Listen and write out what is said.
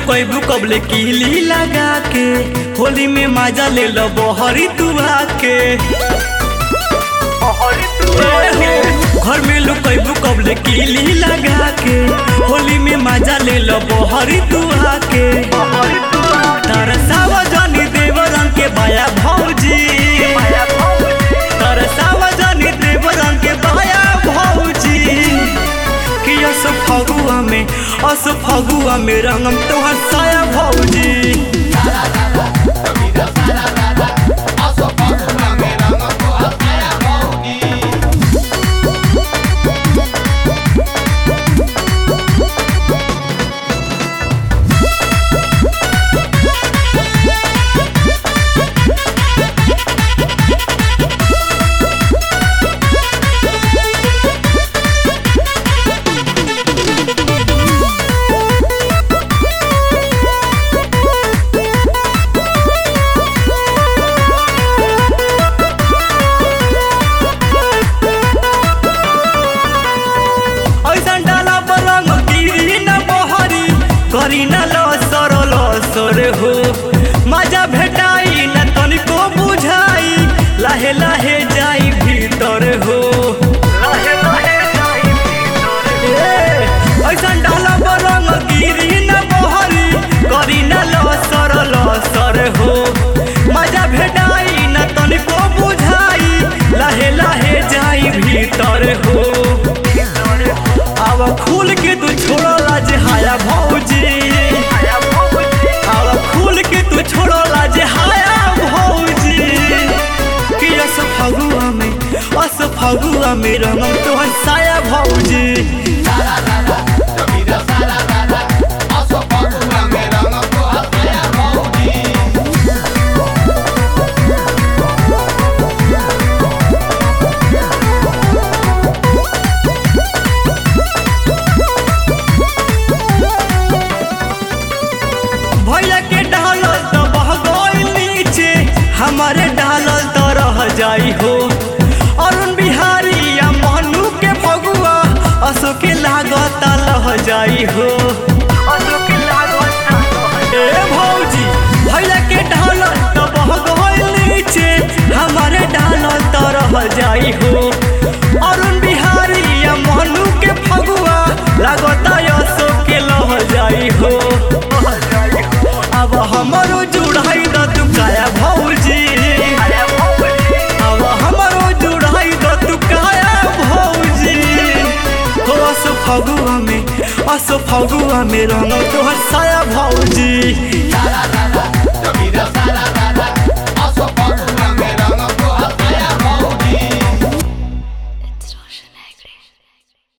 लुकैबू कबले कीली लगा के होली में मजा ले लो बहरी तू आके ए हो, घर में लुकैबू कबले कीली लगा के होली में मजा ले लो बहरी तू आके तरसावा जानी देव रंग के बाया भौजी तरसावा जानी देव रंग के बाया भौजी कि अस फगुआ में अस फगुआ में रंगम तोहर साया भौजी ऐसा डाला पर रंग गिरी न बहरी करी न लसर लसर हो मजा भेटाई न तनिको बुझाई लाहे लाहे जाई भीतर हो ए, ऐसन डाला पर रंग गिरी न बहरी करी न लसर लसर हो मजा भेटाई न तनिको बुझाई लाहे लाहे जाई भीतर हो अब खुल के तू छोड़ो लाज हाया भौजी अब खुल के तू छोड़ो लाज हाया भौजी कि अस फगुआ में अस फगुआ में रंगम तोहर साया भौजी भैया के डालल तो बह गइल नीचे हमारे डालल तो रह जाई हो अरुण बिहारी या मनु के फगुआ असो के लागत लह जाई हो ए भौजी भैया के डालल तो बह गइल नीचे हमारे डालल तो रह जाई हो अरुण बिहारी या मनु के फगुआ लागत असो के लह जाई हो अब हमारो जुड़ाई द तू काया भौजी अब हमारो जुड़ाई द तू काया भौजी हो अस फगुआ में अस फगुआ में रंग तोहर साया भौजी